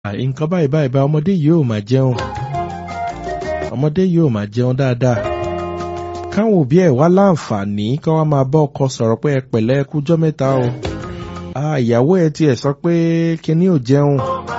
nǹkan báyìí báyìí bá ọmọdé yìí ò máa jẹun ọmọdé yìí ò máa jẹun dáadáa káwọn òbí ẹ̀ wá láǹfààní kí wọ́n máa bá ọkọ sọ̀rọ̀ pé ẹ pẹ̀lẹ́ ẹ kújọ́ mẹ́ta o ìyàwó ẹ tiẹ̀ sọ pé kinní ò jẹun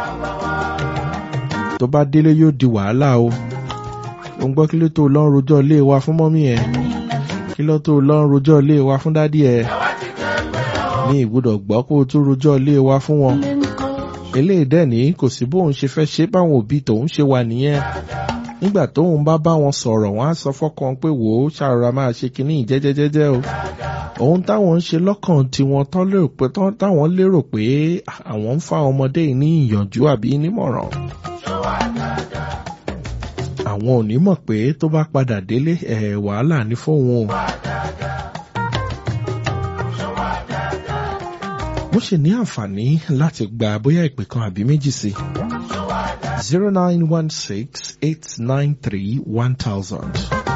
tó bá délé yóò di wàhálà o ó ń gbọ́ kí ló tó lọ́n rojọ́ ilé wa fún mọ́mí ẹ̀ kí ló tó lọ́n rojọ́ ilé wa fún dádì ẹ̀ ní ìgbọ́dọ̀ gbọ́ kó o tún rojọ́ ilé wa fún wọn eléyìí dẹ̀ ní kò sí bóun ṣe fẹ́ ṣe báwọn òbí tòun ṣe wà nìyẹn nígbà tóun bá bá wọn sọ̀rọ̀ wọn á sọ fọ́kàn pé wò ó ṣàrọ̀ra máa ṣe kinní jẹ́jẹ́jẹ́jẹ́ o ohun táwọn ń ṣe lọ́kàn tiwọn táwọn lérò pé àwọn ń fa ọmọdé ní ìyànjú àbí nímọ̀ràn àwọn ò ní mọ̀ pé tó bá padà délé ẹ̀ wàhálà ní fóun o. mo ṣe ní àǹfààní láti gba bóyá ìpè kan àbí méjì sí zero nine one six eight nine three one thousand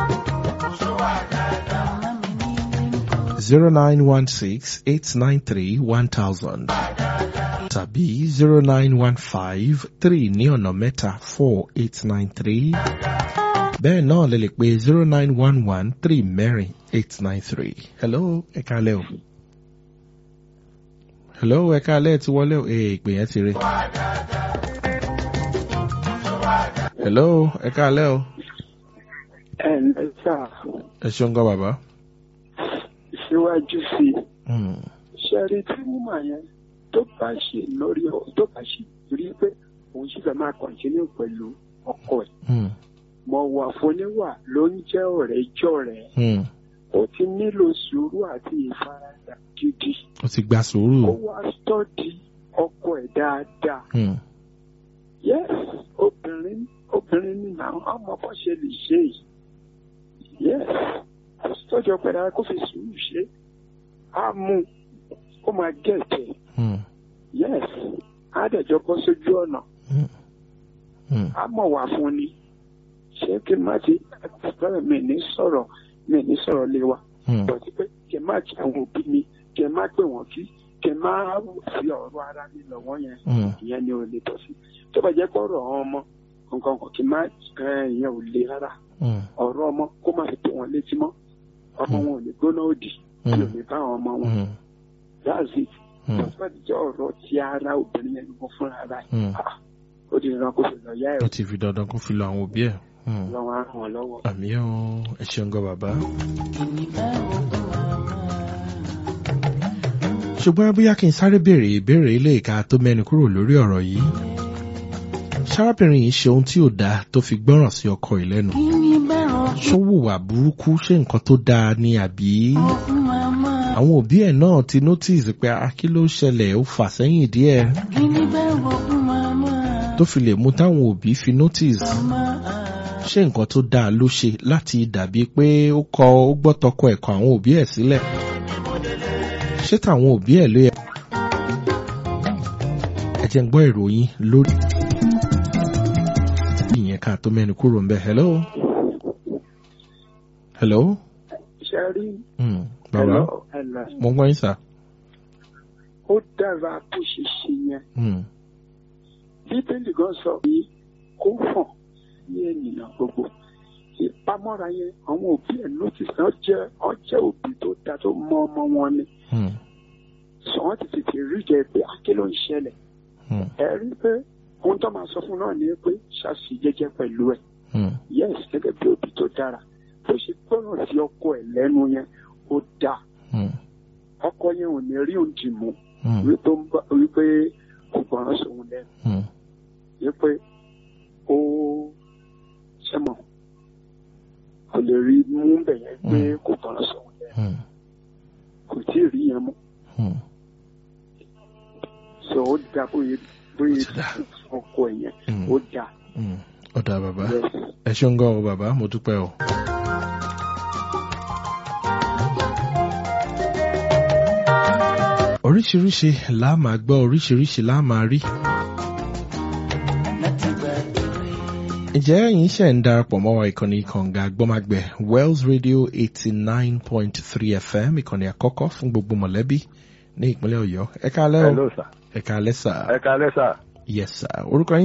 zero nine one six eight nine three one thousand tàbí zero nine one five three ní ọ̀nà mẹ́ta four eight nine three bẹ́ẹ̀ náà lè lè pe zero nine one one three mẹ́rin eight nine three hello ẹ kálẹ̀ o hello ẹ kálẹ̀ ti wọlé o ee ìpè yẹn ti rí hello ẹ kálẹ̀ o. ẹ ǹlẹ́ sà. ẹ ṣeun gan bàbá. síwájú sí i ṣẹ́rí tí wúmà yẹn tó bá ṣe lórí ọ tó bá ṣe rí pé òun sì fẹ́ máa kọ̀ntínú pẹ̀lú ọkọ ẹ̀. mọ̀ wà fúníwà ló ń jẹ́ ọ̀rẹ́ jọ̀rẹ́. ó ti nílò sùúrù àti ìfaradà gidi. ó ti gba sùúrù. ó wá sọ́ọ̀dì ọkọ ẹ̀ dáadáa. yes obìnrin obìnrin ni náà ọmọ bó ṣe lè ṣe yìí. yes kò sọ́ọ̀dì ọkọ ẹ̀ dáadáa kó fi sùúrù ṣe. á mú ó máa gẹ̀ẹ́tẹ̀ yes á dẹ̀jọ́ bọ́ sójú ọ̀nà á mọ̀ wá fún ni ṣé kí n má ti bẹ́ẹ̀ mi ní sọ̀rọ̀ mi ní sọ̀rọ̀ lé wa bọ̀dí pé kí n má kí àwọn òbí mi kí n má pè wọ́n kí kí n má fi ọ̀rọ̀ ara mi lọ́wọ́ yẹn ìyẹn ni ò lè tọ́ sí tó bá jẹ́ pé ọ̀rọ̀ ọmọ nǹkan kan kí n má ìyẹn ò le rárá ọ̀rọ̀ ọmọ kó má fi tó wọn létí mọ́ ọmọ wọn ò ní gbóná òdì kí ò ní bá àwọn ọmọ wọn that's it tọ́síwájú ti jẹ́ ọ̀rọ̀ ti ara obìnrin yẹn gbogbo fúnra rẹ̀ ó di dandan kó fi lọ yá ẹ̀. ó ti fi dandan kó fi lọ àwọn òbí ẹ̀. lọ́wọ́ á ràn wọ́n lọ́wọ́. àmì ẹ̀ ẹ ṣeun gan bàbá. ṣùgbọ́n bóyá kí n sáré béèrè ìbéèrè ilé ìka tó mẹ́nu kúrò lórí ọ̀rọ̀ yìí. sárábìnrin yìí ṣe ohun tí ò dáa tó fi gbọ́ràn sí ọkọ ìlẹ́nu. ṣó wùwà burúkú ṣé nǹkan tó dáa ni àbí àwọn òbí ẹ̀ náà ti notice pé kí ló ṣẹlẹ̀ ó fà sẹ́yìn díẹ̀ tó fi lè mú táwọn òbí fi notice ṣé nǹkan tó dáa ló ṣe láti dàbí pé ó kọ ó gbọ́ tọkọ ẹ̀kọ́ àwọn òbí ẹ̀ sílẹ̀ ṣé táwọn òbí ẹ̀ ló yẹ. ẹ jẹ́ ń gbọ́ ìròyìn lórí ìyẹn ká tó mẹ́nu kúrò ń bẹ̀ hello. hello. ṣe rí. Mm bàbá mo gbọ́ yín sà. ó dára bó ṣe ṣe yẹn. bíbélì gan sọ pé kó hàn ní ènìyàn gbogbo ìpamọ́ra yẹn àwọn òbí ẹ̀ notice náà jẹ́ ọjẹ́ òbí tó da tó mọ ọmọ wọn ni. sọ wọ́n ti tètè rí jẹ pé akí ló ń ṣẹlẹ̀. ẹ rí pé ohun tó máa sọ fún náà ni pé ṣàṣì jẹ́jẹ́ pẹ̀lú ẹ̀. yes gẹ́gẹ́ bí òbí tó dára bó ṣe gbọ́ràn sí ọkọ ẹ̀ lẹ́nu yẹn ó dá ọkọ yẹn ò ní rí òǹdì mú wípé kò gbọ́ràn sóhun lẹ́nu wípé ó ṣẹ́mọ̀ kò lè rí mú bẹ̀ yẹn pé kò gbọ́ràn sóhun lẹ́nu kò tí ì rí yẹn mú so ó dá bóyá bóyá ọkọ yẹn ó dá. ó dá bàbá ẹ ṣeun gan o bàbá mo dúpẹ́ o. oríṣiríṣi la máa gbọ́ oríṣiríṣi la máa rí. ǹjẹ́ ẹ̀yin ṣe ń darapọ̀ mọ́ wa ìkànnì kànga gbọ́mágbẹ́ wells radio eighty nine point three fm ìkànnì àkọ́kọ́ fún gbogbo mọ̀lẹ́bí ní ìpínlẹ̀ ọ̀yọ́ ẹ káalẹ́ o hello sir. ẹ káalẹ́ sà. ẹ káalẹ́ sà. yes sir orúkọ yín